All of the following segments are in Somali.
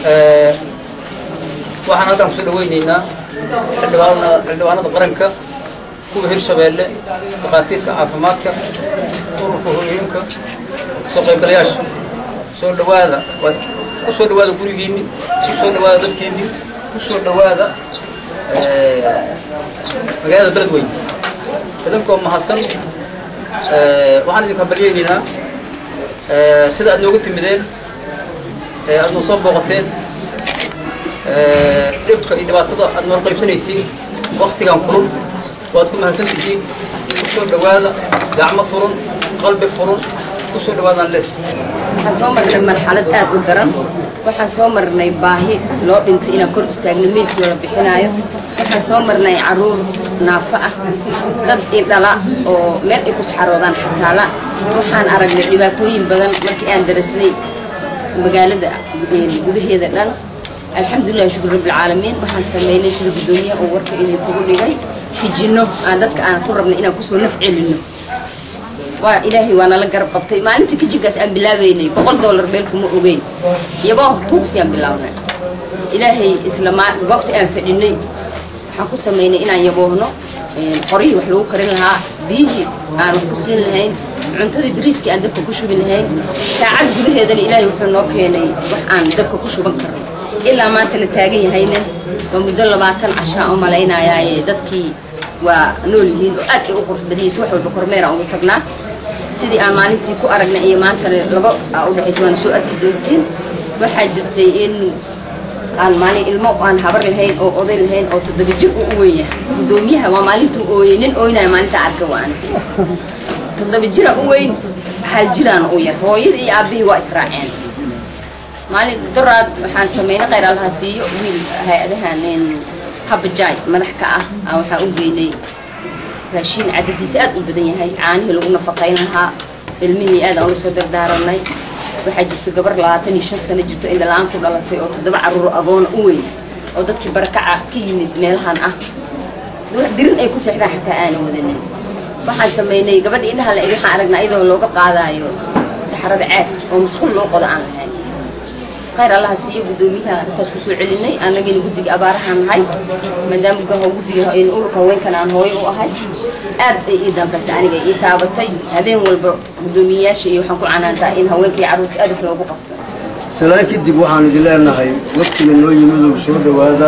waxaan halkaan kusoo dhaweyneynaa xildhibaanada qaranka kuwa hirshabeelle dhakhaatiirta caafimaadka ururka hooyooyinka soo qaybgalayaasha soo dhawaada ku soo dhawaada gurigiinni ku soo dhawaada dadkiinni ku soo dhawaada magaalada beledweyne idinkoo mahadsan waxaan idinka baryaynaynaa sida aad nooga timideen aad noo soo booqateen dhibka iyo dhibaatada aad nool qaybsanaysiin waktigan kulul waad ku mahadsan tihiin ku soo dhawaada gacmo furan qalbi furan ku soo dhawaadaan leh waxaan soo marnay marxalad aad u daran waxaan soo marnay baahi loo dhintay inaan kor istaagno meydkii la bixinaayo waxaan soo marnay caruur naafo ah dad idhala oo meel ay ku saxaroodaan xataala waxaan aragnay dhibaatooyin badan markii aan darasnay magaalada gudaheeda dhan alxamdulilah shukur rabbilcaalamiin waxaan sameynay sida guddoomiyaha uu warka idinkugu dhigay fijinno aan dadka aan ku rabnay inaan kusoo naf celinno waa ilaahay waa nala garab qabtay maalintii kijinkaas aan bilaabaynay boqol dollar meel kuma ogeyn iyagoo tuugsiyaan bilaabnay ilaahay isla goobta aan fadhinay waxaan ku samaynay inaan yaboohno qoryihii wax lagu karin lahaa biyihii aan wax ku siin lahayn cuntadii bariiskii aan dabka ku shubi lahayn saacad gudaheedana ilaahay wuxuu noo keenay wax aan dabka ku shuban karno ilaa maanta la taagan yahayna waa muddo labaatan cashaa u malaynayaaye dadkii waa nool yihiin oo aad ay u qurux badiyeyso wax walba kormeera ugu tagnaa sidii aan maalintii ku aragnay iyo maantana laba aa u dhexayso waana soo arki doontiin waxaa jirtay in aan maalin ilmo aan habar lahayn oo oday lahayn oo toddoba jir uu u weyn yahay guddoomiyaha waa maalintuu ooyey nin ooynaya maalinta arka waana toddoba jira u weyn hal jiraan u yar hooyadii iyo aabbihii waa israaceen maalin doraad waxaan sameynay khayr allaha siiyo wiil hay-adahan habajaay madax ka ah aan waxaan u geynay raashiin cadadiisa aad u badan yahay caanihii lagu nafaqayn lahaa ilmihii aad aan ula soo dardaaranay waxaa jirta gabar labaatan iyo shan sano jirto indhalaan ku dhalatay oo toddoba caruur agoona u weyn oo dadkii barakaca ka yimid meelahan ah dirin ay ku seexdaan xataa aana wadanin waxaan sameynay gabadha indhaha la eg waxaan aragnaa iyadoo looga qaadaayo saxarada caag oo musqul loo qodo aan lahayn khayr allaha siiyo guddoomiyaha arrintaas kusoo celinay annagina guddiga abaarahaan nahay maadaama gaho guddiga ururka haweenkan aan hooyo u ahay aad ay ii dambaysa aniga ii taabatay habeen walba guddoomiyeyaasha iyo waxaan ku canaantaa in haweenka iyo carruurta aad wax loogu qabto salaan kadib waxaan idin leenahay waqtiga noo yimidow soo dhowaada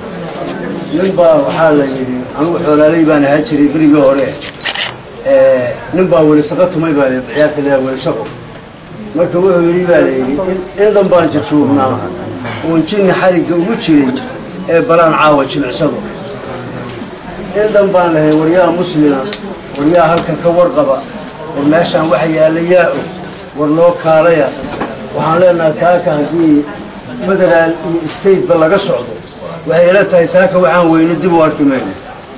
ninbaa waxaa la yidhi anugu xoolaaley baan ahaa jiray berigii hore ninbaa welisaqo tumay baa la ciyaarta leeyahay welisaqo marka wuxuu yidhi baa la yidhi in dhan baan jajuubnaa uun jinni xarigga ugu jiray ee balaan caawa jimicsado in dhan baan lahay waryaha muslima waryaha halkan ka warqaba war meeshaan waxa yaalla yaa og war loo kaalaya waxaan leenahay saaka haddii federaal iyo stateba laga socdo waxay ila tahay saaka waxaan weyne dib u arki mayno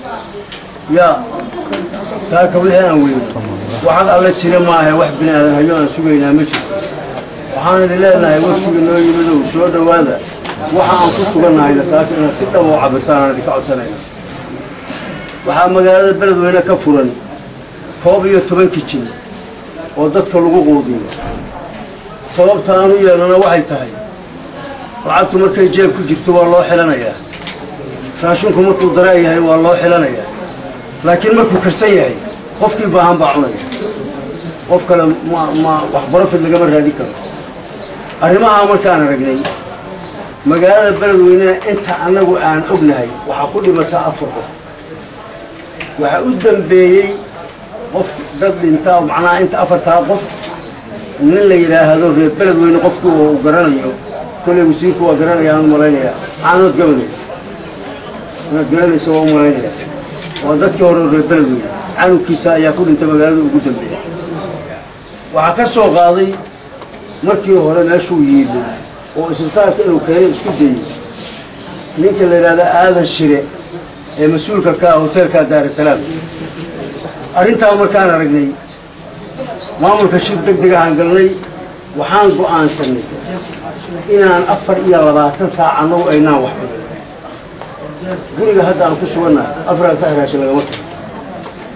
yaa saaka wixii aan weyne waxad alla jira maaha wax bini aadan hayo aan sugaynaa ma jirto waxaan idin leenahay waftiga noo yimidow soo dhowaada waxa aan ku sugannahayna saaka inaad si dhab oo cabirtaan aan idinka codsanayna waxaa magaalada beledweyne ka furan koob iyo toban kijin oo dadka lagu quudiyo sababta aan u yeelnana waxay tahay lacagtu markay jeeb ku jirto waa loo xilanayaa raashinku markuu daraan yahay waa loo xilanayaa laakiin markuu karsan yahay qofkii baahan baa cunaya qof kale ma ma wax barofid lagama raadin karo arrimahaa markaan aragnay magaalada beledweynena inta annagu aan ognahay waxaa ku dhimata afar qof waxaa u dambeeyey qof dad dhintaa macnaha inta afartaa qof nin la yidhaahdo reer beledweyne qofkii oo uu garanayo kolley wasiirku waa garanaya aan u malaynayaa caanood gabanay inaad garanaysa waa u malaynaya waa dadkii hore reer beledweyne canugkiisa ayaa ku dhintay magaalada ugu dambeeya waxaa ka soo qaaday markii hore meeshuu yiibo oo isbitaalka inuu keenay isku dayey ninka la yidhahda aadan shire ee mas-uulka ka ah hoteelka daarasalaam arrintaa markaan aragnay maamulka shir deg deg ahaan galnay waxaan go'aansanay inaan afar iyo labaatan saac annagu aynaan wax cunin guriga hadda aan ku sugannahay afaraad sac raashin lagama tago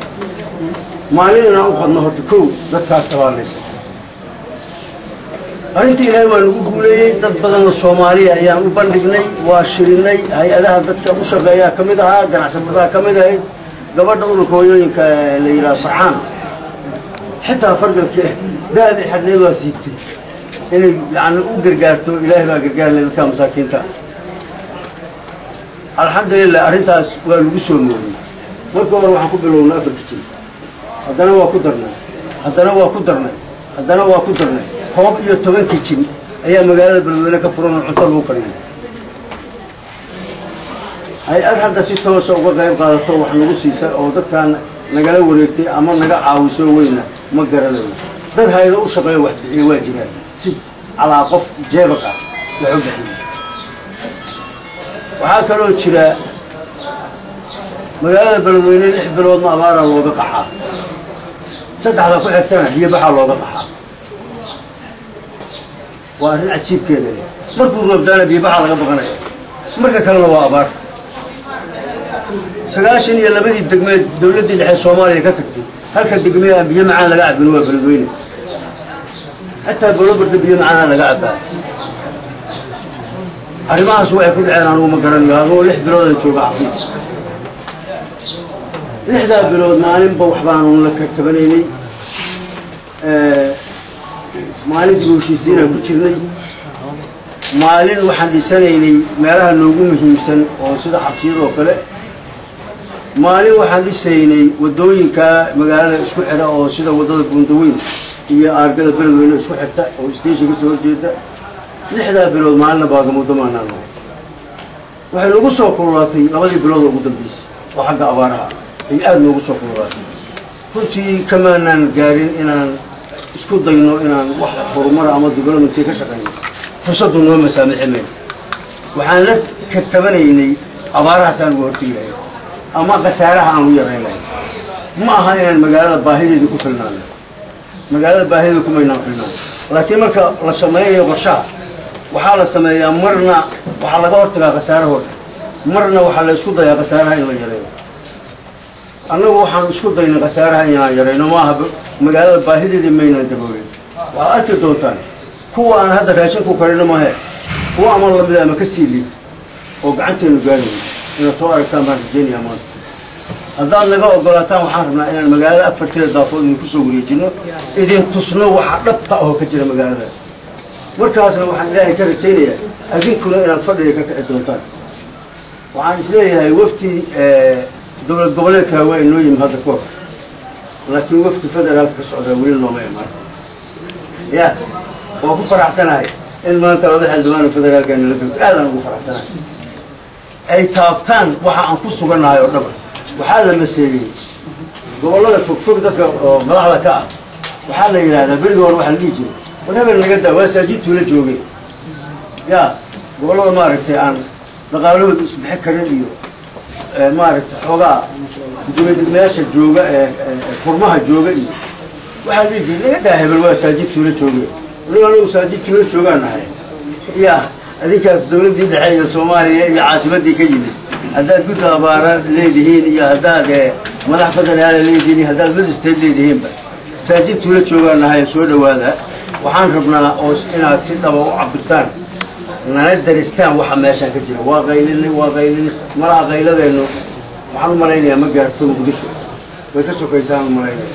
maalin inaan u qadno horta kow dadkaas tabaalaysa arrintii ilaahay waa nagu guuleeyey dad badanoo soomaaliya ayaan u bandhignay waa shirinay hay-adaha dadka u shaqeeyaa ka mid ahaa ganacsatada ka mid ahayd gabadha ururka hooyooyinka la yidhaha farxaan xitaa fargalka daadii xadhneed waa siibtay inay yani u gargaarto ilaahay baa gargaarle dadka masaakiinta alxamdulilah arrintaas waa lagu soo moodiyey marka hore waxaan ku bilownay afarka jir haddana waa ku darnay haddana waa ku darnay haddana waa ku darnay koob iyo tobankii jin ayaa magaalada beledweyne ka furan oo cunto lagu kariyay hay-ad hadda si toosa uga qayb qaadato wax nagu siisa oo dadkaan nagala wareegtay ama naga caawiso weyna ma garanayo dad hay-ado u shaqeeya wax bixiya waa jiraan si calaa qof jeebag ah wax u bixiya waxaa kaloo jira magaalada beledweyne lix biloodna abaaraa looga qaxaa saddexda ku xigtana biyo baxaa looga qaxaa waa arrin cajiibkeeda leh markuu roobdaana biyo baxaa laga baqanaya marka kalena waa abaar sagaashan iyo labadii degmeed dowladdii dhexe soomaaliya ka tagtay halka degmee aan biyo macaan laga cabin waa beledweyne xataa bolobarda biyo macaanaa laga cabaa arrimahaas waxay ku dhaceen anugu ma garanayo anuu lix biloodan jooga xafiis lixdaa bilood maalinba wax baanu la kartabanaynay maalin dib u heshiisiinaan ku jirnay maalin waxaan dhisanaynay meelaha noogu muhiimsan oo sida xabsiyada oo kale maalin waxaan dhisaynay wadooyinka magaalada isku xidha oo sida wadada buundaweyn iyo aargada beledweyne isku xigta oo station kasoo horjeeda lixdaa bilood maalina baagamudo maanaano waxay nagu soo kululaatay labadii bilood oo ugu dambeysay oo xagga abaaraha ay aada noogu soo kululaatay runtii kamaanaan gaarin inaan isku dayno inaan wax horumara ama developmentii ka shaqayno fursaddu noo masaamixi mayno waxaan la kartabanaynay abaarahaas aan uga hortegi lahayn ama khasaaraha aan ugu yarayn lahayn ma aha inaan magaalada baahideedii ku filnaano magaalada baahideeda kumaynaan filnaan laakiin marka la samaynayo qorshaha waxaa la sameeyaa marna waxaa laga hortagaa khasaarahooda marna waxaa la isku dayaa khasaaraha in la yareeyo annagu waxaan isku daynay khasaaraha inaan yarayno maaha magaalada baahideedii maynaan daboolin waxaad arki doontaan kuwa aan hadda raashin ku karino mahe kuwa ama lamid ama ka sii liid oo gacanteenu gaarayo inaad soo aragtaan baan rajeynaya maanta haddaad naga ogolaataan waxaan rabnaa inaan magaalada afarteeda daafood idinku soo wareejino idin tusno waxa dhabta ahoo ka jira magaalada markaasna waxaan ilaahay ka rajaynayaa adinkuna inaad fadhiga ka kici doontaan waxaan isleeyahay wafti dowlad goboleedka waa inoo yimi hadda kahor laakiin wafti federaalka ka socdaa weli nooma imaan ya waa ku faraxsanahay in maanta laba xildhibaano federaalka nala dogto aadaan ugu faraxsanahay ay taabtaan waxa aan ku sugannahay oo dhaba waxaa la maseeyey gobollada fogfog dadka oo madaxda ka ah waxaa la yidhahdaa beriga hore waxaa la dhihi jiray war hebel naga daa waa saajidtuu la joogay ya gobollada maaragtay aan dhaqaalahooda isbixi karin iyo maaragtay xoogaa gudoomiyadegmayaasha jooga ee furmaha jooga iyo waxaa la dhihi jiray naga daa hebel waa saajidtuu la joogay anigu anigu saajidtuu la joogaan nahay ya adinkaas dowladdii dhexe iyo soomaaliya iyo caasimaddii ka yimid haddaad guddi abaara leedihiin iyo haddaad madax federaala leedihiin iyo haddaad madisteed leedihiinba saajidtuu la joogaan nahay soo dhowaada waxaan rabnaa oo inaad si dhaba u cabirtaan nana daristaan waxa meeshaan ka jira waa qaylini waa qaylini malaha qayladeennu waxaan u malaynayaa ma gaarto muqdisho way ka sokaysaan u malaynaya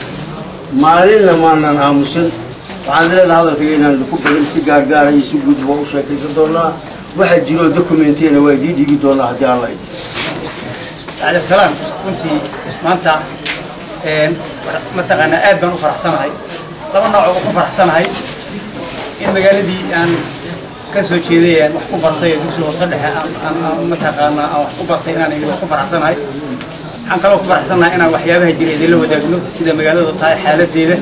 maalinna maanan aamusin waxaan leedaha hadalkayga inaan ku badan si gaargaara iyo si guudba u sheekaysan doonaa waxa jiroo documentiyana waa idii dhigi doonaa haddii alla idin على السلام كنت maanta mataqaanaa aad baan u faraxsanahay laba nooc oo ku faraxsanahay in magaaladii aan ka soo jeeday aan wax ku bartay ee dugsiga hoose dhexe aan mataqaanaa aan wax ku bartay inaan idin wax ku faraxsanahay waxaan kaloo ku faraxsanahay inaan waxyaabaha jira idinla wadaagno sida magaaladu tahay xaaladeeda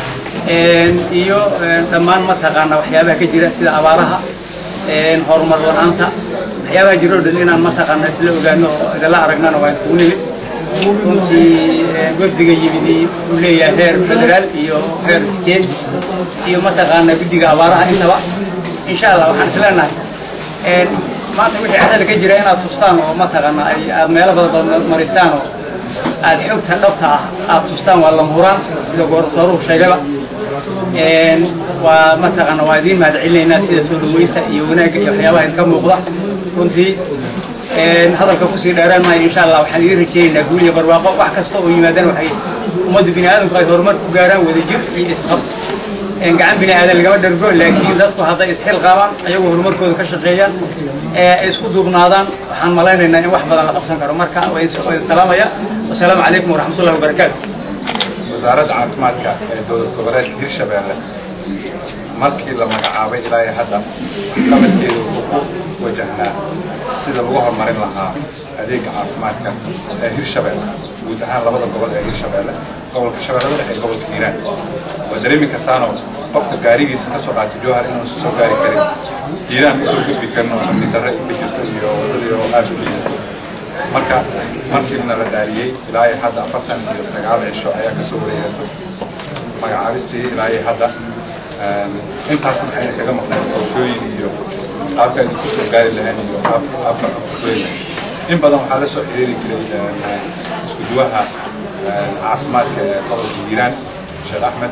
iyo dhammaan mataqaanaa waxyaabaha ka jira sida abaaraha horumar la-aanta waxyaabaha jiro o dhan inaan mataqaanaa isla ogaano oo idinla aragnana waan kugu nimid runtii wafdiga yimid uu leeyahay heer federaal iyo heer state iyo mataqaanaa guddiga abaaraha intaba insha allah waxaan is leenahay maanta wixii carrada ka jira inaad tustaan oo mataqaanaa ay aad meelo badan marisaan oo aad xogta dhabta ah aad tustaan waa lama huraan sida goortooruhu sheegaba waa mataqaana waa idiin mahad celinaynaa sida soo dhaweynta iyo wanaagga iyo waxyaabaha idinka muuqda runtii hadalka kusii dheeraan maayo insha allah waxaan idiin rajaynaynaa guul iyo barwaaqo wax kasta oo yimaadaan waxay ummadda bini aadamku ay horumar ku gaaraan wadajir iyo isqabs gacan bini aadan lagama dhargo laakiin dadku hadday isxil qaabaan ayagoo horumarkooda ka shaqeeyaan ay isku duubnaadaan waxaan malaynaynaa in wax badan la qabsan karo marka waan salaamaya wasalaamu calaykum waraxmatullahi wabarakaatu wasaaradda caafimaadka ee dowlad goboleedka hirshabeelle markii la magacaabay ilaa iyo hadda waxqabadkeedu wuxuu ku wajahnaa sida lagu horumarin lahaa adeega caafimaadka ee hirshabeelle guud ahaan labada gobol ee hirshabeelle gobolka shabeellada dhexe iyo gobolka hiiraan waa dareemi kartaanoo qofka gaarigiisa ka soo qaatay jowhar inuusan soo gaari karin hiiraan usoo gudbi karin oo amni darre ka jirto iyo wadadii oo aad u liidato marka markiina la dhaariyey ilaa iyo hadda afartan iyo sagaal cisho ayaa kasoo wareegato magacaabistii ilaa iyo hadda intaas maxayna kaga maqneen qorshooyin iyo qaabka idin kusoo gaari lahayn iyo qaabka kuleeyahay in badan waxaa la soo xiriiri jiray isku duwaha caafimaadka ee gobolka hiiraan sheekh axmed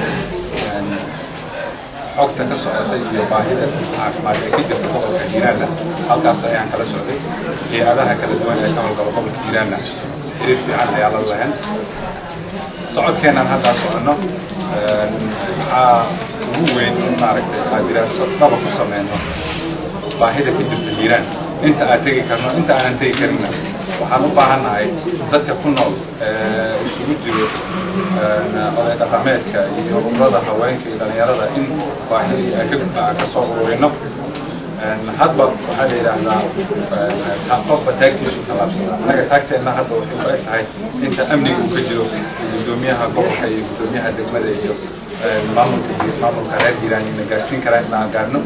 xogta ka socotay iyo baahida caafimaad ee ka jirta gobolka hiiraanna halkaas ayaan kala socday hay-adaha kala duwan ee ka howlgala gobolka hiiraanna xiriir fiican ayaa la lahayn socodkeennan haddaa soconno waxaa ugu weyn in maaragtay aad diraaso dhaba ku sameyno baahida ka jirta hiiraan inta aad tegi karno inta aanan tegi karinna waxaan u baahannahay dadka ku nool ee isugu jiro oday dhaqameedka iyo ururada haweenka iyo dhalinyarada in baahidii aan ka soo ururino hadba waxaa la yidhaahdaa qofba taagtiisu tallaabsada annaga taagteenna hadda waxay ku eg tahay inta amniga uu ka jiro gudoomiyaha gobolka iyo gudoomiyaha degmada iyo maamulka iyo maamulka reer hiiraan ina gaarsiin karaa inaan gaarno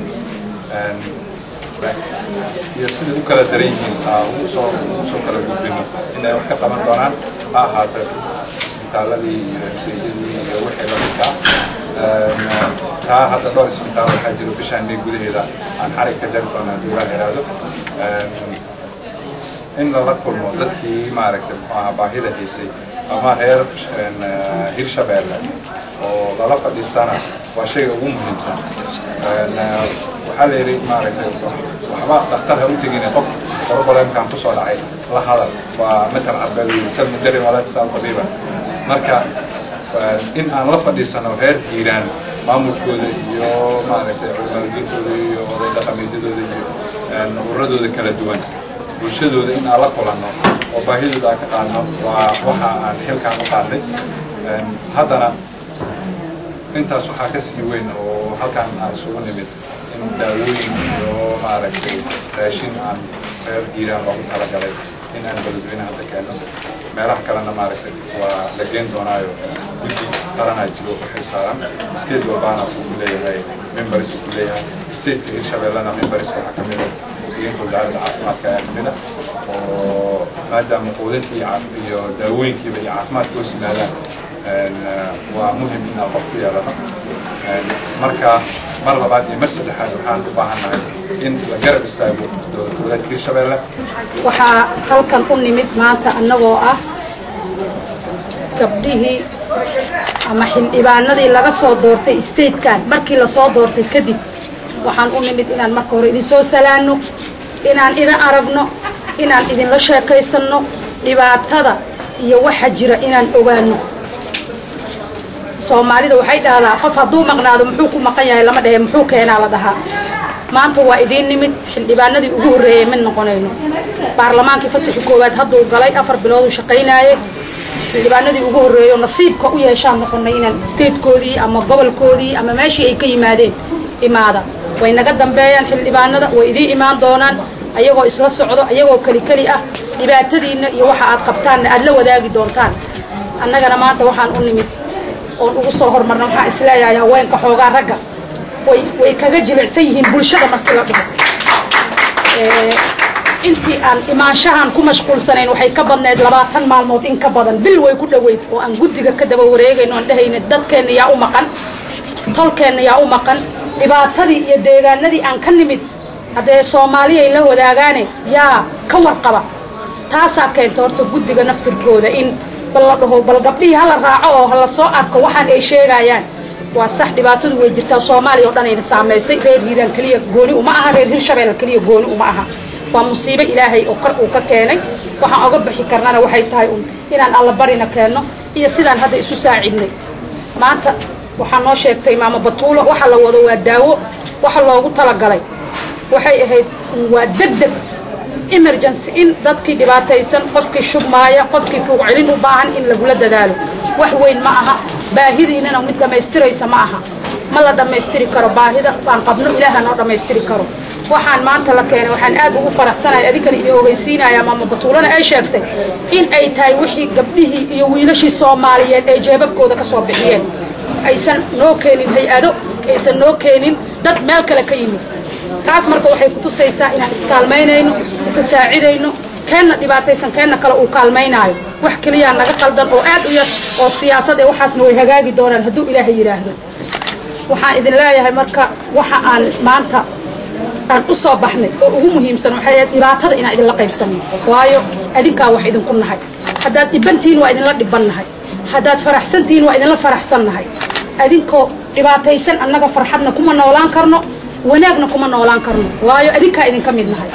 iyo sida u kala daran yihiin ugu soo ugu soo kala gudbino inay wax ka qaban doonaan ha ahaato isbitaaladii iyo msayidadii iyo wixii lamidka taa hadda dhowr isbitaal waxaa jiro bishaan may gudaheeda aan xarig ka jari doona haddii la yidhaahdo in lala kulmo dadkii maaragtay muxuu ahaa baahida haysay ama reer hirshabeelle oo lala fadhiisana waa shayga ugu muhiimsan waxaa la yidhi maaragtay waxba dhakhtar ha u tegine qof problemkan kusoo dhacay la hadal waa matal carbeed sal mujarim wala tisaal tabiiba marka in aan la fadhiisano reer hiiraan maamulkooda iyo maaragtay culimadiintooda iyo oday dhaqameedyadooda iyo ururadooda kala duwan bulshadooda in aan la kulanno oo baahidooda aan ka qaadno waa waxa aan xilkaan u qaadnay haddana intaas waxaa ka sii weyn oo halkaan aan isugu nimid in daawooyin iyo maaragtay raashin aan reer hiiraan loogu talagalay in aan beledweyne hadda keenno meelaha kalena maaragtay waa la geen doonaayo guddi qaranaa jiro u xilsaaran state walbaana wuxuu ku leeyahay members uu ku leeyahay stateka hirshabeellena members waxaa ka mid a ku-xigeenka wasaaradda caafimaadka ayaa kamid a oo maadaama quudintii iyo daawooyinkiiba iyo caafimaadka hoos yimaadaan waa muhim in aan qof ku yeelano marka mar labaad iyo mar saddexaad waxaan u baahannahay in la garab istaago dowlad goboleedka hirshabeelle waxaa halkan u nimid maanta annagoo ah gabdhihii ama xildhibaanadii laga soo doortay statekan markii lasoo doortay kadib waxaan u nimid inaan marka hore idin soo salaano inaan idin aragno inaan idinla sheekaysanno dhibaatada iyo waxa jira inaan ogaano soomaalida waxay dhahdaa qof hadduu maqnaado muxuu ku maqan yahay lama dhehe muxuu keenaa la dhahaa maanta waa idiin nimid xildhibaanadii ugu horreeyay mid noqonayno baarlamaankii fasaxi koowaad hadduu galay afar bilood uu shaqaynaaye xildhibaanadii ugu horreeyo nasiibka u yeeshaan noqonay inaan statekoodii ama gobolkoodii ama meeshii ay ka yimaadeen imaada way naga dambeeyaan xildhibaanada way idiin imaan doonaan ayagoo isla socdo ayagoo keli keli ah dhibaatadiinna iyo waxa aad qabtaanna aad la wadaagi doontaan annagana maanta waxaan u nimid oon ugu soo hormarna waxaan isleeyahay haweenka xoogaa ragga way way kaga jilicsan yihiin bulshada markii la dhigo intii aan imaanshahan ku mashquulsanayn waxay ka badneyd labaatan maalmood in ka badan bil way ku dhoweyd oo aan guddiga ka daba wareegayno aan dhahayna dadkeenna yaa u maqan tolkeenna yaa u maqan dhibaatadii iyo deegaanadii aan ka nimid haddee soomaaliya ay la wadaagaane yaa ka warqaba taasaa keenta horta guddiga naftirkooda in bal la dhaho bal gabdhihii hala raaco oo hala soo arko waxaan ay sheegayaan waa sax dhibaatadu way jirtaa soomaaliya oo dhan ayna saamaysay reer hiiraan keliya gooni uma aha reer hirshabeelle keliya gooni uma aha waa musiibo ilaahay oo kor uu ka keenay waxaan oga bixi karnana waxay tahay un inaan allabarina keenno iyo sidaan hadda isu saacidnay maanta waxaa noo sheegtay maamo batuulo waxa la wado waa daawo waxa loogu talagalay waxay ahayd waa degdeg emergency in dadkii dhibaataysan qofkii shubmaaya qofkii fuuq celin u baahan in lagula dadaalo wax weyn ma aha baahidiinana mid dhammaystiraysa ma aha ma la dhammaystiri karo baahida aan qabno ilaaha noo dhammaystiri karo waxaan maanta la keenay waxaan aad ugu faraxsanahay adinkana idin ogeysiinaya maama batuulana ay sheegtay in ay tahay wixii gabdhihii iyo wiilashii soomaaliyeed ay jeebabkooda ka soo bixiyeen aysan noo keenin hay-ado aysan noo keenin dad meel kale ka yimid taas marka waxay kutusaysaa inaan iskaalmaynayno isa saacidayno keenna dhibaataysan keenna kale uu kaalmaynaayo wax keliyaa naga qaldan oo aad u yar oo siyaasad ee waxaasna way hagaagi doonaan hadduu ilaahay yidhaahdo waxaan idin leeyahay marka waxa aan maanta aan u soo baxnay oo ugu muhiimsan waxay ahayd dhibaatada inaan idinla qaybsanno waayo adinkaa wax idinku nahay haddaad dhibantihiin waa idinla dhibannahay haddaad faraxsantihiin waa idinla faraxsannahay adinkoo dhibaataysan annaga farxadna kuma noolaan karno wanaagna kuma noolaan karno waayo adinkaa idinka mid nahay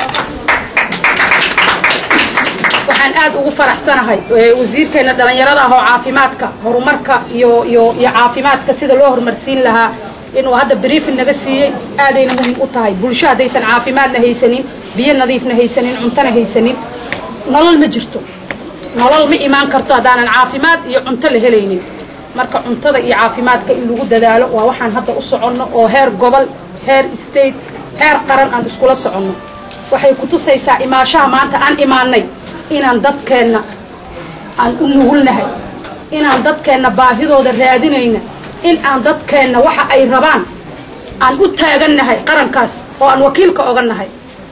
waxaan aad ugu faraxsanahay wasiirkeena dhallinyarada ah oo caafimaadka horumarka iyo iyo iyo caafimaadka sida loo horumarsiin lahaa inuu hadda briefin naga siiyey aadayna muhiim u tahay bulsho haddaysan caafimaadna haysanin biyo nadiifna haysanin cuntona haysanin nolol ma jirto nolol ma imaan karto haddaanan caafimaad iyo cunto la helaynin marka cuntada iyo caafimaadka in lagu dadaalo waa waxaan hadda u soconno oo heer gobol heer state heer qaran aan iskula soconno waxay ku tusaysaa imaashaha maanta aan imaanay inaan dadkeenna aan u nugulnahay inaan dadkeenna baahidooda raadinayna in aan dadkeenna waxa ay rabaan aan u taagannahay qarankaas oo aan wakiilka oga nahay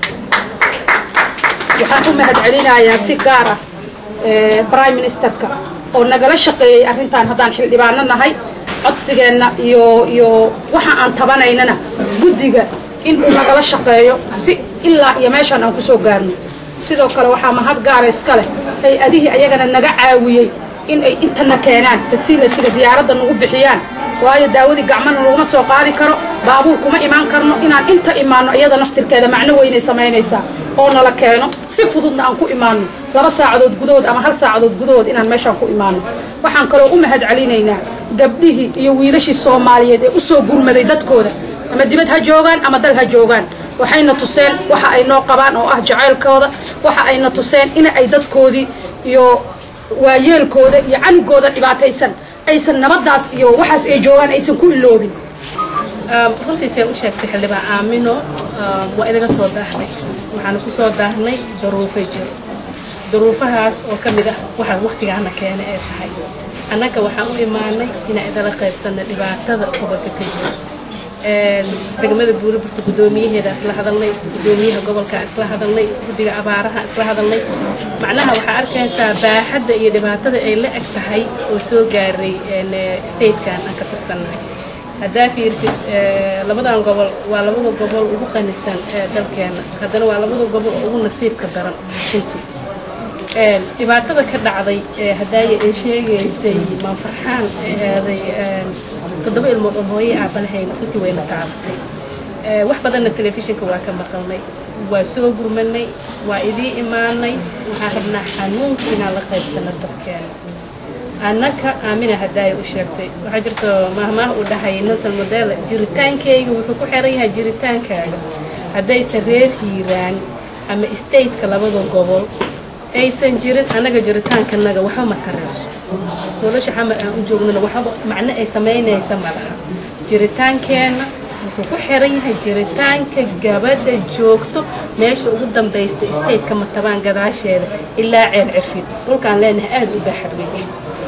waxaan u mahad celinayaa si gaar ah prime ministerka oo nagala shaqeeyey arrintan haddaan xildhibaano nahay codsigeenna iyo iyo waxa aan tabanaynana guddiga in uu nagala shaqeeyo si ilaa iyo meeshaan aan kusoo gaarno sidoo kale waxaa mahad gaara iska leh hay-adihii ayagana naga caawiyey in ay intana keenaan fasilitiga diyaaradda nagu bixiyaan waayo daawadii gacmana laguma soo qaadi karo baabuur kuma imaan karno inaan inta imaano iyada naftirkeeda macno weynay samaynaysaa oo nala keeno si fududna aan ku imaano laba saacadood gudahood ama hal saacadood gudahood inaan meeshaan ku imaano waxaan kaloo u mahad celinaynaa gabdhihii iyo wiilashii soomaaliyeed ee usoo gurmaday dadkooda ama dibad ha joogaan ama dal ha joogaan waxayna tuseen waxa ay noo qabaan oo ah jacaylkooda waxa ayna tuseen in ay dadkoodii iyo waayeelkooda iyo canugooda dhibaataysan aysan nabadaas iyo waxaas ay joogaan aysan ku iloobin runtiisay u sheegtay xildhibaan aamino waa idaga soo daahnay waxaana ku soo daahnay daruufo jiro daruufahaas oo ka mid ah waxa waqtigaana keenay ay tahay annaga waxaan u imaanay inaan idala qaybsanna dhibaatada gobolka ka jira degmada buuriburta guddoomiyaheeda isla hadalnay guddoomiyaha gobolka isla hadalnay guddiga abaaraha isla hadalnay macnaha waxaa arkaysaa baaxadda iyo dhibaatada ay la eg tahay oo soo gaaray statekan aan ka tirsannahay haddaa fiirsid labadan gobol waa labada gobol ugu qanisan ee dalkeena haddana waa labada gobol oo ugu nasiibka daran runtii dhibaatada ka dhacday haddaaya ay sheegaysay maanfarxaan aaday toddoba ilmood oo hooye aabalahayn runtii wayna taabatay wax badanna telefishinka waa ka maqalnay waa soo gurmanay waa idii imaanay waxaan rabnaa xanuunka inaan la qaybsano dadkeena annaka aamina hadaaya u sheegtay waxaa jirta mahmaah uu dhahay nelson modela jiritaankayga wuxuu ku xiran yahay jiritaankaaga haddaysan reer hiiraan ama stateka labada gobol aysan jirin annaga jiritaankanaga waxba ma tareyso nolosha xamar aan u joognana waxba macno ay samaynaysa ma laha jiritaankeenna wuxuu ku xiran yahay jiritaanka gabadha joogto meesha ugu dambaysta stateka matabaan gadaasheeda ilaa ceer cirfid dhulkaan leenahay aada u baaxad weyn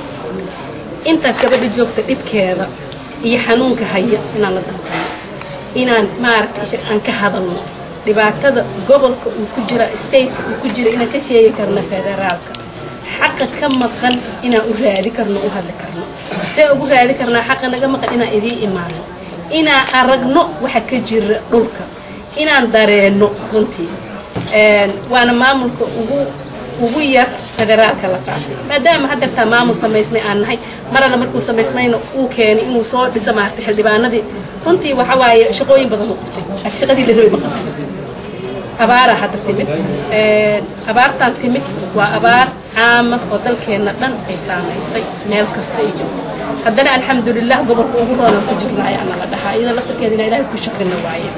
intaas gabadha joogta dhibkeeda iyo xanuunka haya inaan la danqano inaan maaragta aan ka hadalno dhibaatada gobolka uu ku jira stateka uu ku jira inaan ka sheegi karno federaalka xaqa ka maqan inaan u raadi karno u hadli karno see ugu raadi karnaa xaqa naga maqan inaan idiin imaano inaan aragno waxa ka jira dhulka inaan dareenno runtii waana maamulka ugu ugu yar federaalka la qaatay maadaama haddeertaa maamul samaysmay aan nahay marana markuu samaysmayna uu keenay inuu soo dhiso maartay xildhibaanadii runtii waxa waaye shaqooyin badan uu qabtay laakiin shaqadii la rabay ma qabtay abaaraa hadda timid abaartaan timid waa abaar caama oo dalkeenna dhan ay saamaysay meel kasta ay joogto haddana alxamdulilah gobolka ugu roonan ku jirnaa ayaana la dhahaa iyada laftarkeedina ilaahay ku shakrina waaye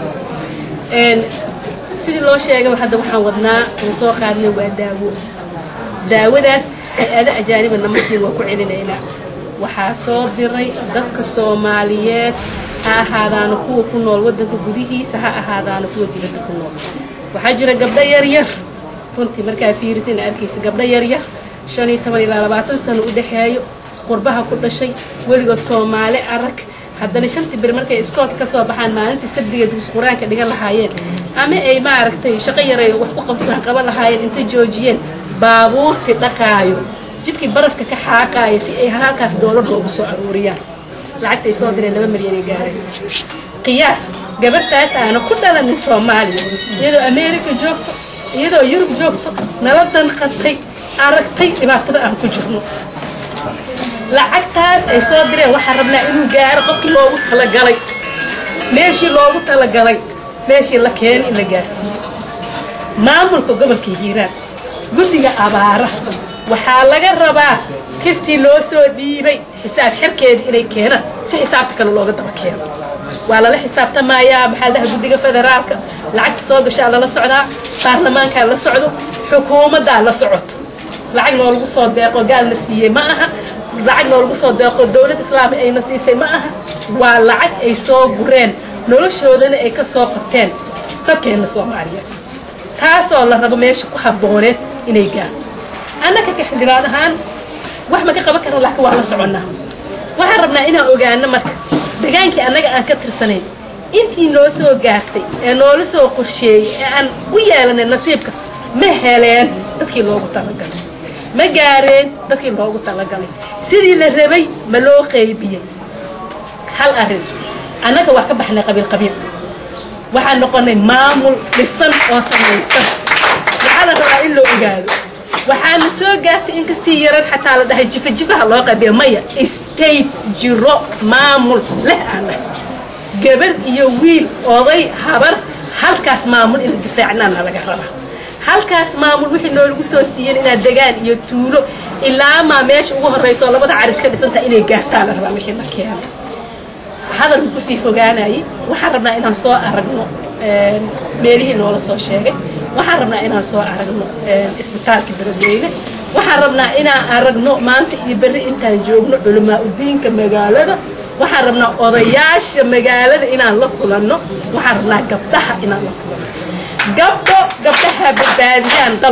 sidii loo sheegay hadda waxaan wadnaa aan soo qaadnay waa daawo daawadaas hay-ada ajaaniba nama siin waa ku celinaynaa waxaa soo diray dadka soomaaliyeed ha ahaadaana kuwa ku nool waddanka gudihiisa ha ahaadaana kuwa dibadda ku nool waxaa jira gabdho yaryar runtii markaa fiirisina arkaysa gabdho yaryar shan iyo toban ilaa labaatan sano u dhexeeyo qurbaha ku dhashay weligood soomaali arag haddana shantii bir markay iskoolka ka soo baxaan maalintii sabdiga dus qur-aanka dhigan lahaayeen ama ay maaragtay shaqo yaray wax ku qabsadaan qaban lahaayeen intay joojiyeen baabuurtii dhaqaayo jidkii barafka ka xaaqaayo si ay halkaas doolar loogu soo aruuriyaan lacagtay soo direen laba milyan ay gaaraysa qiyaas gabartaas aana ku dhalanin soomaaliya iyadoo ameerika joogto iyadoo yurub joogto nala danqatay aragtay dhibaatada aan ku jirno lacagtaas ay soo direen waxaan rabnaa inuu gaaro qofkii loogu talagalay meeshii loogu talagalay meeshii la keenay in la gaarsiiyo maamulka gobolka hiiraan guddiga abaaraha waxaa laga rabaa kistii loo soo dhiibay xisaab xirkeeda inay keenaan si xisaabta kale looga daba keeno waa lala xisaabtamayaa maxaa dhaha guddiga federaalka lacagta soo gashaa lala socdaa baarlamaankaa la socdo xukuumaddaa la socoto lacag noolagu soo deeqo gaal la siiyey ma aha lacag noolagu soo deeqo dowlad islaami ayna siisay ma aha waa lacag ay soo gureen noloshoodana ay ka soo qabteen dadkeenna soomaaliyeed taasoo la rabo meesha ku habbooneed inay gaarto annaka ka xildhibaan ahaan wax ma ka qaban karna laakiin waa la soconnaa waxaan rabnaa inaan ogaano marka degaankii annaga aan ka tirsanayn intii noo soo gaartay ee noola soo qorsheeyey ee aan u yeelanay nasiibka ma heleen dadkii loogu talagalay ma gaareen dadkii loogu talagalay sidii la rabay ma loo qaybiyey hal arrin annaga waa ka baxnay qabiil qabiil waxaan noqonay maamul dhisan oo samaysan waxaa la rabaa in loo ogaado waxaana soo gaartay in kastii yaran xataa la dhahay jifa jifaha loo qaybiyo maya state jiro maamul leh aan gabar iyo wiil oday habar halkaas maamul ina difaacnaana laga rabaa halkaas maamul wixii noolagu soo siiyeen inaad degaan iyo tuulo ilaamaa meesha ugu horreysa oo labada carish ka dhisantaha inay gaartaan la rabaa wixii la keeno hadalka kusii fogaanayay waxaan rabnaa inaan soo aragno meelihii noola soo sheegay waxaan rabnaa inaan soo aragno isbitaalka beledweyne waxaan rabnaa inaan aragno maanta iyo berri intaan joogno culamaa udiinka magaalada waxaan rabnaa odayaasha magaalada inaan la kulanno waxaan rabnaa gabdhaha inaan la kulanno gabdho gabdhaha badbaadiyaan dal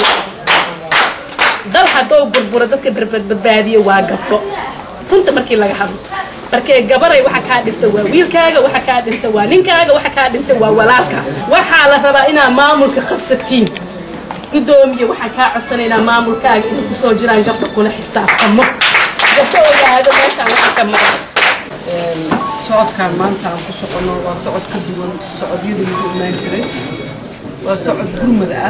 dal haddou burburo dadka badbaadiyo waa gabdho runta markii laga hadlo markee gabaray waxa kaa dhinta waa wiilkaaga waxa kaa dhinta waa ninkaaga waxa kaa dhinta waa walaalka waxaa la rabaa inaa maamulka qabsatiin gudoomiye waxaan kaa codsanaynaa maamulkaaga inay kusoo jiraan gabdho kula xisaabtamo gabdho ogaado meeshaan waxa ka maqayso socodkaan maanta aan ku soconno waa socod ka duwan socodyadii lagu imaan jiray waa socod gurmad ah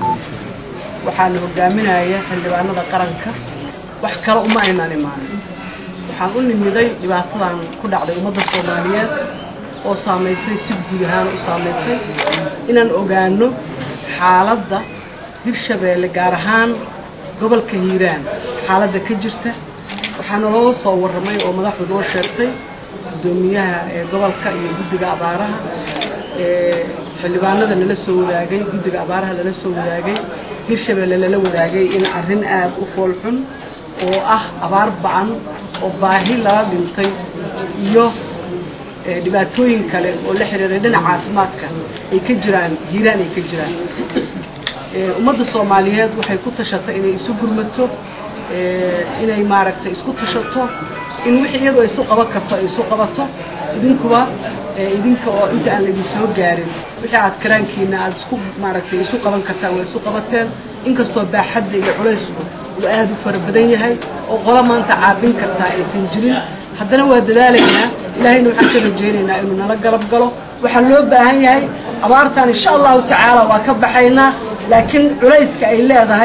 waxaana hogaaminaya xildhibaanada qaranka wax kale uma aynaan imaanin waxaan u nimiday dhibaatadan ku dhacday ummadda soomaaliyeed oo saamaysay si guud ahaan u saamaysay inaan ogaano xaaladda hirshabeelle gaar ahaan gobolka hiiraan xaaladda ka jirta waxaana loo soo warramay oo madaxdu noo sheegtay gudoomiyaha ee gobolka iyo guddiga abaaraha ee xildhibaanada lala soo wadaagay guddiga abaaraha lala soo wadaagay hirshabeelle lala wadaagay in arrin aada u foolxun oo ah abaar ba-an oo baahi lala dhintay iyo dhibaatooyin kale oo la xiriiray dhinaca caafimaadka ay ka jiraan hiiraan ay ka jiraan ummadda soomaaliyeed waxay ku tashatay inay isu gurmato inay maaragtay isku tashato in wixii iyadu ay isu qaban karto ay isu qabato idinkuba idinka oo inta aan laidin soo gaarin wixii aad karaankiina aad isku maaragtay isu qaban kartaan waa isu qabateen inkastoo baaxadda iyo culaysku uu aada u fara badan yahay oo qolo maanta caabin kartaa aysan jirin haddana waa dadaalaynaa ilaahayna waxaan ka rajaynaynaa inuu nala galab galo waxaa loo baahan yahay abaartan insha allahu tacaala waa ka baxaynaa laakiin culayska ay leedahay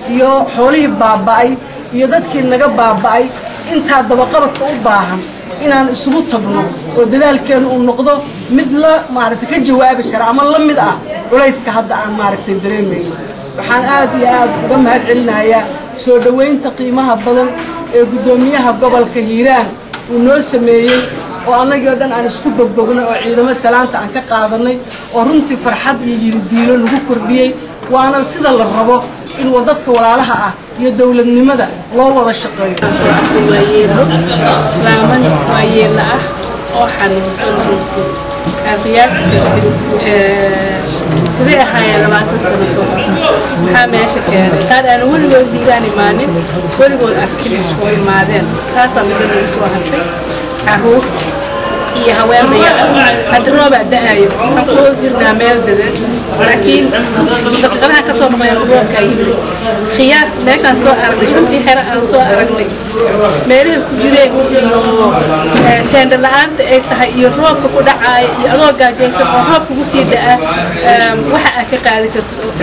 iyo xoolihii baaba'ay iyo dadkii naga baaba'ay intaa dabaqabadka u baahan inaan isugu tagno oo dadaalkeenu uu noqdo mid la maaragtay ka jawaabi kara ama la mid ah culayska hadda aan maaragtay dareemayno waxaan aad iyo aad uga mahad celinayaa soo dhoweynta qiimaha badan ee guddoomiyaha gobolka hiiraan uu noo sameeyey oo annagii oo dhan aan isku bogbogno oo ciidamo salaanta aan ka qaadanay oo runtii farxad iyo yiridiilo lagu kordhiyey waana sida la rabo in wadadka walaalaha ah iyo dowladnimada loo wada shaqeeyo waayeelo islaaman waayeela ah oo xanuunsan runtii aan qiyaasi karin sidee ahaayeen labaatan sano kahor maxaa meesha keenay qaar aan weligood hiiraan imaanin weligood arkin oo imaadeen taasoo midda lagu soo hartay caruur iyo haween dayacan hadda roobaa da-ayo waxaan ku hoos jirnaa meel dadan laakiin daqiiqadaha ka soo noqoya roobkaa yimid khiyaas meeshaan soo aragnay shantii xero aan soo aragnay meelihii ku jireen iyo teenda la-aanta ay tahay iyo roobka ku dhacaaya iyo adoo gaajaysan oo roob kugu sii da-a waxa aad ka qaadi kartid oo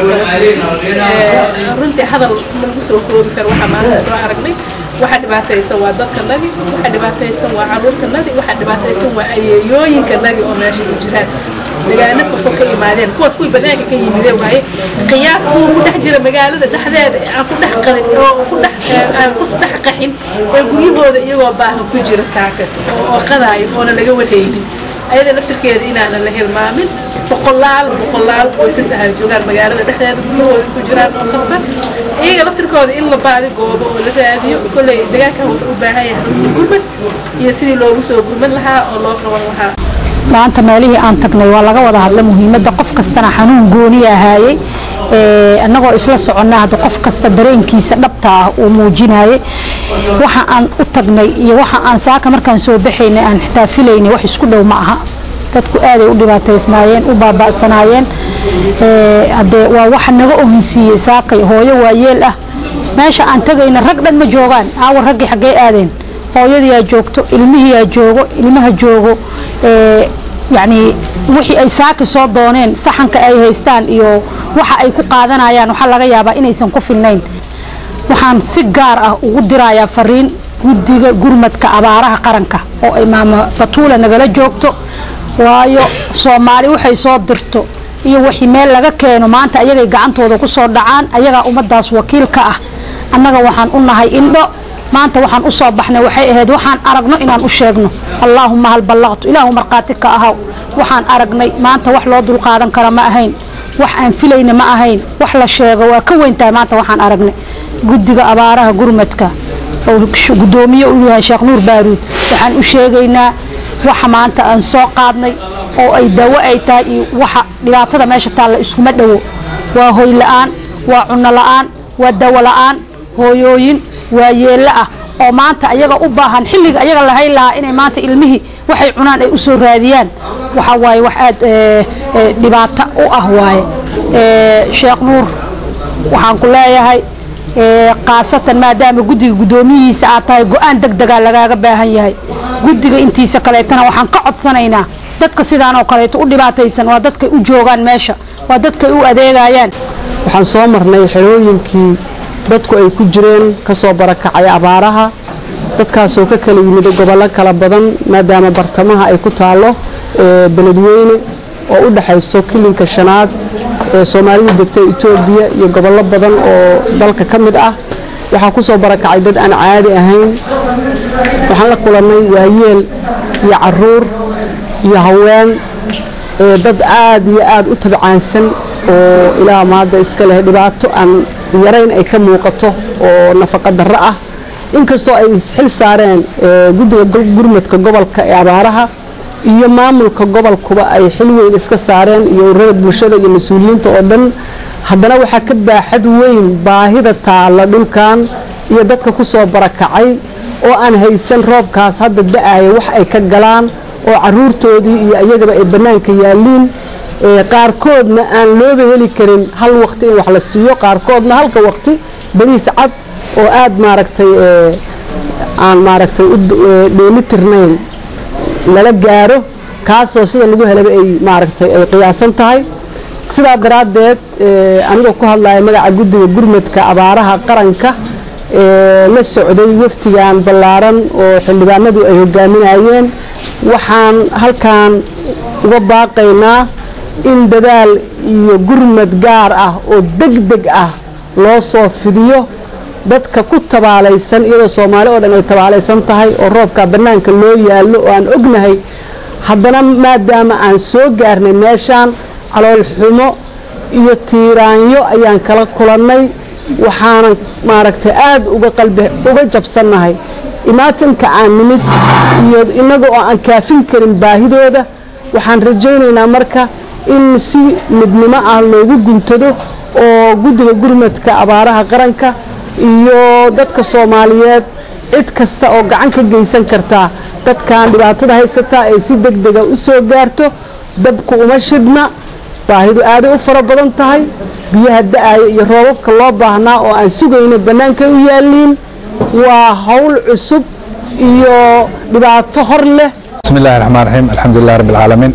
kale runtii hadal lagu soo koobi karo waxaa maanta soo aragnay waxa dhibaataysan waa dadka nagi waxa dhibaataysan waa caruurta nagi waxa dhibaataysan waa ayeeyooyinka nagi oo meesha ku jiraan degaano fofo ka yimaadeen kuwaas kuwii banaanka ka yimideen waaye qiyaas kuwa ku dhex jira magaalada dhexdeeda aan ku dhex qarin oo ku dhex aan ku dhex qaxin ee guryahooda iyagoo baahan ku jira saaka oo qadaayo oona laga wadaynin ayada laftirkeeda inaanan la hilmaamin boqolaal boqolaal qoysas ah joogaan magaalada dhexdeeda guryahooda ku jiraan oo qasan iyaga laftirkooda in la baadi goobo oo la raadiyo kolley deegaankan wuxuu u baahan yahay gurmad iyo sidii loogu soo gurmad lahaa oo loo qaban lahaa maanta meelihii aan tagnay waa laga wada hadla muhiimadda qof kastana xanuun gooni ahaayey annagoo isla soconnaa hadda qof kasta dareenkiisa dhabta ah uu muujinayay waxa aan u tagnay iyo waxa aan saaka markaan soo baxaynay aan xitaa filaynay wax isku dhow ma aha dadku aaday u dhibaataysnaayeen u baaba'sanaayeen hadee waa waxa naga ohinsiiyey saakay hooyo waayeel ah meesha aan tagayna rag dhan ma joogaan aawa raggii xaggee aadeen hooyadiyaa joogto ilmihiyaa joogo ilmaha joogo yacni wixii ay saaki soo dooneen saxanka ay haystaan iyo waxa ay ku qaadanayaan waxaa laga yaabaa inaysan ku filnayn waxaan si gaar ah ugu dirayaa fariin guddiga gurmadka abaaraha qaranka oo ay maamo batuula nagala joogto waayo soomaali waxay soo dirto iyo wixii meel laga keeno maanta ayagay gacantooda ku soo dhacaan ayagaa ummadaas wakiil ka ah annaga waxaan u nahay indho maanta waxaan u soo baxnay waxay ahayd waxaan aragno inaan u sheegno allaahuma hal ballaqtu ilaahu markhaati ka ahaw waxaan aragnay maanta wax loo dulqaadan kara ma ahayn wax aan filayna ma ahayn wax la sheego waa ka weyn tahay maanta waxaan aragnay guddiga abaaraha gurmadka oo guddoomiye u yahay sheekh nuur baaruud waxaan u sheegaynaa waxa maanta aan soo qaadnay oo ay dawo ay tahay iyo waxa dhibaatada meesha taalla iskuma dhowo waa hoy la-aan waa cunno la-aan waa dawo la-aan hooyooyin waa yeello ah oo maanta ayaga u baahan xilliga ayaga lahayn lahaa inay maanta ilmihii waxay cunaan ay u soo raadiyaan waxa waaye wax aad dhibaato u ah waaye sheekh nuur waxaan ku leeyahay khaasatan maadaama guddiga guddoomiyihiisa aad tahay go-aan deg degaa lagaaga baahan yahay guddiga intiisa kaleetana waxaan ka codsanaynaa dadka sidaan oo kaleeto u dhibaataysan waa dadkay u joogaan meesha waa dadkay u adeegayaan waxaan soo marnay xerooyinkii dadku ay ku jireen ka soo barakacay abaaraha dadkaasoo ka kala yimid gobollo kala badan maadaama bartamaha ay ku taallo beledweyne oo u dhexayso kilinka shanaad ee soomaalidu degta etoobiya iyo gobollo badan oo dalka ka mid ah waxaa ku soo barakacay dad aan caadi ahayn waxaan la kulannay waayeel iyo caruur iyo haween dad aad iyo aad u tabcaansan oo ilaa maadda iska leh dhibaato aan yarayn ay ka muuqato oo nafaqa darro ah inkastoo ay isxil saareen guddiga gurmadka gobolka ee abaaraha iyo maamulka gobolkuba ay xil weyn iska saareen iyo ururada bulshada iyo mas-uuliyiinta oo dhan haddana waxaa ka baaxad weyn baahida taalla dhulkan iyo dadka ku soo barakacay oo aan haysan roobkaas hadda da-aya wax ay ka galaan oo caruurtoodii iyo iyagaba ay bannaanka yaalliin qaarkoodna aan looba heli karin hal waqti in wax la siiyo qaarkoodna halka waqti bariis cad oo aad maaragtay aan maaragtay u dheeli tirnayn lala gaaro kaasoo sida lagu helaba ay maaragtay ay qiyaasan tahay sidaa daraaddeed anigoo ku hadlaya magaca guddiga gurmadka abaaraha qaranka la socday waftigan ballaaran oo xildhibaanadu ay hogaaminayeen waxaan halkan uga baaqaynaa in dadaal iyo gurmad gaar ah oo deg deg ah loo soo fidiyo dadka ku tabaalaysan iyadoo soomaali oo dhan ay tabaalaysan tahay oo roobka bannaanka loo yaallo oo aan ognahay haddana maadaama aan soo gaarnay meeshaan calool xumo iyo tiiraanyo ayaan kala kulannay waxaanan maaragtay aada uga qalbi uga jabsannahay imaatinka aan nimid iyo innaga oo aan kaafin karin baahidooda waxaan rajaynaynaa marka in si midnimo ah loogu guntado oo guddiga gurmadka abaaraha qaranka iyo dadka soomaaliyeed cid kasta oo gacan ka geysan kartaa dadkan dhibaatada haysataa ay si deg dega u soo gaarto dabku uma shidhna baahidu aaday u fara badan tahay biyaha da-aya iyo roobabka loo baahnaa oo aan sugayna bannaankay u yaalliin waa howl cusub iyo dhibaato hor leh بسم الله الرحمن الرحيم الحمد لله رب العالمين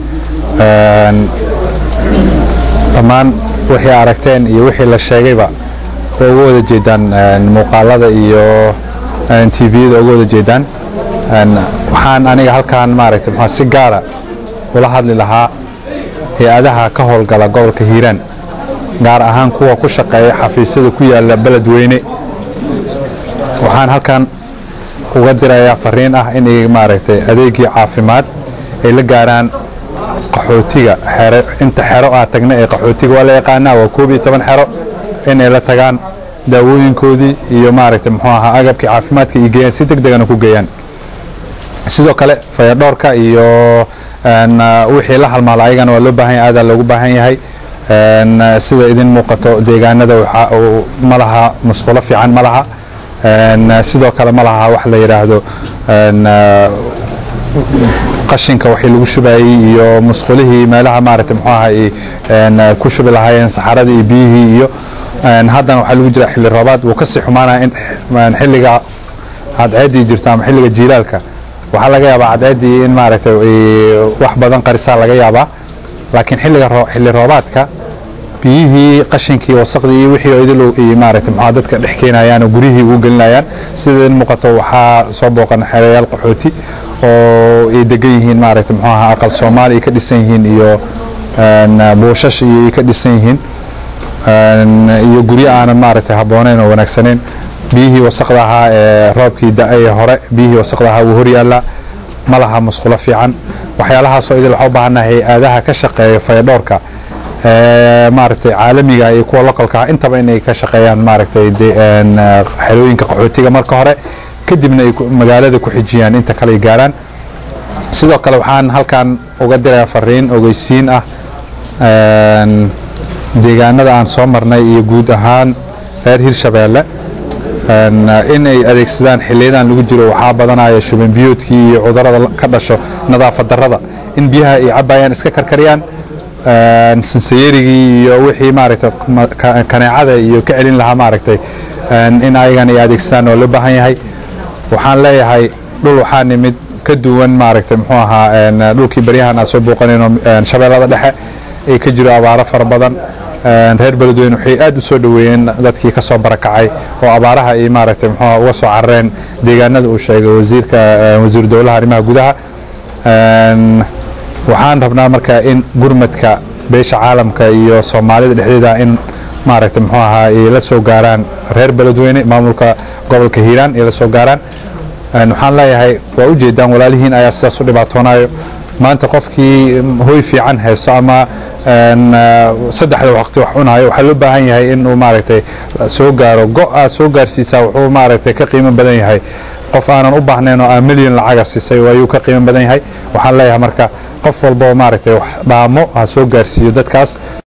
dhammaan wixii aragteen iyo wixii la sheegayba way uga wada jeedaan muuqaalada iyo tviyada uga wada jeedaan waxaan aniga halkaan maaragtay maxaa si gaara ula hadli lahaa hay-adaha ka howlgala gobolka hiiraan gaar ahaan kuwa ku shaqeeya xafiisyada ku yaala beledweyne waxaan halkan uga dirayaa fariin ah inay maaragtay adeegii caafimaad ay la gaaraan qaxootiga xero inta xero aa tagna ee qaxootiga waa la yaqaanaa waa koob iyo toban xero inay la tagaan daawooyinkoodii iyo maaragtay muxuu ahaa agabkii caafimaadka iyo geeyaan si deg degana ku geeyaan sidoo kale fayadhoorka iyo wixii la halmaala ayagana waa loo baahan yahay aadaa loogu baahan yahay sida idin muuqato deegaanada ma laha musqulo fiican ma laha sidoo kale ma laha wax la yidhaahdo qashinka waxii lagu shubayey iyo musqulihii meelaha maaragtay muxuu ahaa ku shubi lahaayeen saxaradii iyo biyihii iyo haddana waxaa lagu jira xilli roobaad wuu kasii xumaanaya in xilliga cadceeddii jirto ama xilliga jiilaalka waxaa laga yaabaa cadceeddii in maaragtay wax badan qarisaa laga yaabaa laakiin xilliga xilli roobaadka biyihii qashinkii wasaqdii iyo wixii idil maaragtay maxaa dadka dhex keenayaan oo guryihii ugu gelinayaan sida in muuqato waxaa soo booqan xereyaal qaxooti oo ay degan yihiin maaragtay muxuu ahaa aqal soomaali ay ka dhisan yihiin iyo buushash iyo ay ka dhisan yihiin iyo guryo aanan maaragtay habbooneyn oo wanaagsaneyn biyihii wasaqda ahaa ee roobkii da-ay hore biyihii wasaqda ahaa wuu horyaallaa ma laha musqulo fiican waxyaalahaasoo idil waxaa u baahannahay hay-adaha ka shaqeeya fayadhoorka maaragtay caalamiga iyo kuwa localka intaba inay ka shaqeeyaan maaragtay xerooyinka qaxootiga marka hore kadibna ay magaalada ku xijiyaan inta kale ay gaaraan sidoo kale waxaan halkan uga dirayaa fariin ogeysiin ah deegaanada aan soo marnay iyo guud ahaan reer hirshabeelle in ay adeegsadaan xiliyadan lagu jiro waxaa badanaya shuban biyoodkii iyo cudurada ka dhasho nadaafad darrada in biyaha ay cabayaan iska karkariyaan sansayerigii iyo wixii maaragtay kaneecada iyo ka celin lahaa maaragtay in ayagan ay adeegsadaan oo loo baahan yahay waxaan leeyahay dhul waxaa nimid ka duwan maaragtay muxuu ahaa dhulkii baryahan aad soo booqanayno shabeellada dhexe ay ka jiro abaaro fara badan reer beledweyne waxay aad u soo dhoweeyeen dadkii ka soo barakacay oo abaaraha ay maaragtay muxuu uga soo carareen deegaanada uu sheegay wasiirka wasiir dowlaha arrimaha gudaha waxaan rabnaa marka in gurmadka beesha caalamka iyo soomaalida dhexdeeda in maaragtay muxuu ahaa ay la soo gaaraan reer beledweyne maamulka gobolka hiiraan ay la soo gaaraan waxaan leeyahay waa u jeedaan walaalihiin ayaa sidaas u dhibaatoonayo maanta qofkii hoy fiican haysto ama saddexda waqti wax cunayo waxaa loo baahan yahay inuu maaragtay soo gaaro go-a soo gaarsiisaa wuxuu maaragtay ka qiimo badan yahay qof aanan u baahnayn oo aan milyan lacaga siisay ayuu ka qiimo badan yahay waxaan leeyahay marka qof walba oo maaragtay wax dhaamo ha soo gaarsiiyo dadkaas